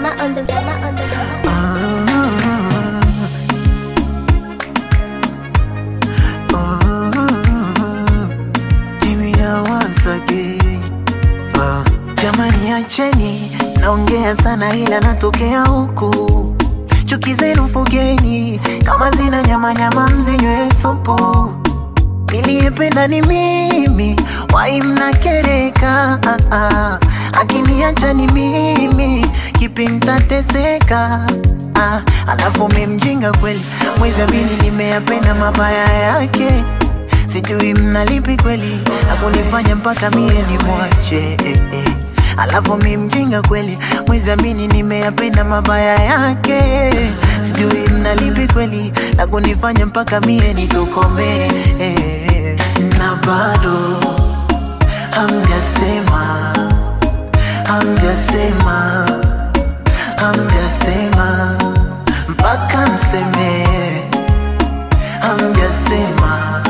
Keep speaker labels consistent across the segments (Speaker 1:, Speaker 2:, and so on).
Speaker 1: drama on the drama on the drama.
Speaker 2: Jamani, acheni naongea sana, ila natokea huku. Chuki zenu fugeni, kama zina nyama nyama, mzinywe supu. Niliyependa ni mimi, wai mnakereka. Ah, ah. Akiniacha ni mimi, kipi mtateseka? Ah, alafu mi mjinga kweli, mwezi amini nimeyapenda mabaya yake sijui mnalipi kweli akunifanya mpaka mie ni mwache eh, eh. Alafu mi mjinga kweli mwezi amini nimeyapenda mabaya yake sijui mnalipi kweli akunifanya mpaka mie nitokome eh. Na bado hamjasema hamjasema hamjasema mpaka msemee hamjasema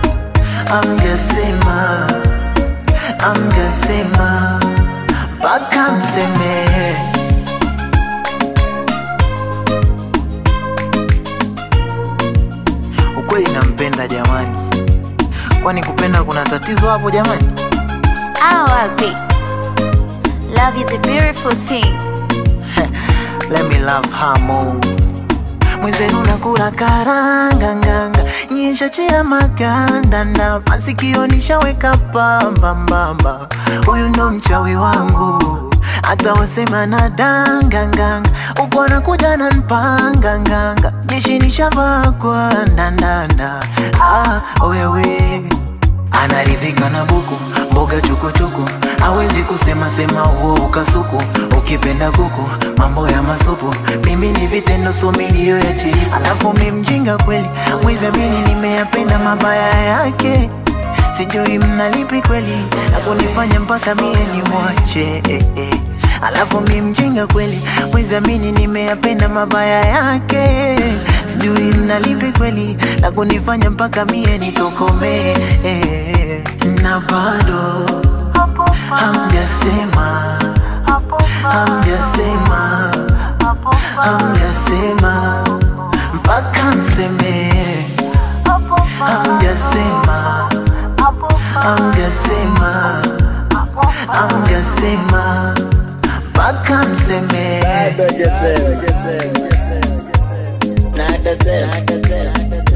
Speaker 2: amjasema amjasema mpaka msemee ukweli nampenda jamani kwani kupenda kuna tatizo hapo jamani
Speaker 3: Ah, wapi? Love is a beautiful thing.
Speaker 2: let me love her more mwenzenu nakula karanga nganga nyeshachia maganda na masikio nishaweka pamba mbamba huyu ndo mchawi wangu hata wasema na danga nganga uko anakuja na mpanga nganga jeshi nishavaa kwa ndandanda ah, wewe anaridhika na buku mboga chukuchuku hawezi kusema sema uo ukasuku ukipenda kuku mambo ya masupu mimi ni vitendo so milio ya chini alafu mi mjinga kweli mwizamini nimeyapenda mabaya yake sijui mnalipi kweli akunifanya mpaka mie ni mwache eh, eh. alafu mi mjinga kweli mwizamini nimeyapenda mabaya yake sijui mnalipi kweli la kunifanya mpaka mie nitokome eh, na bado hamjasema hamjasema hamjasema mpaka msemee hamjasema hamjasema hamjasema mpaka msemee
Speaker 4: Nada zero. Nada zero.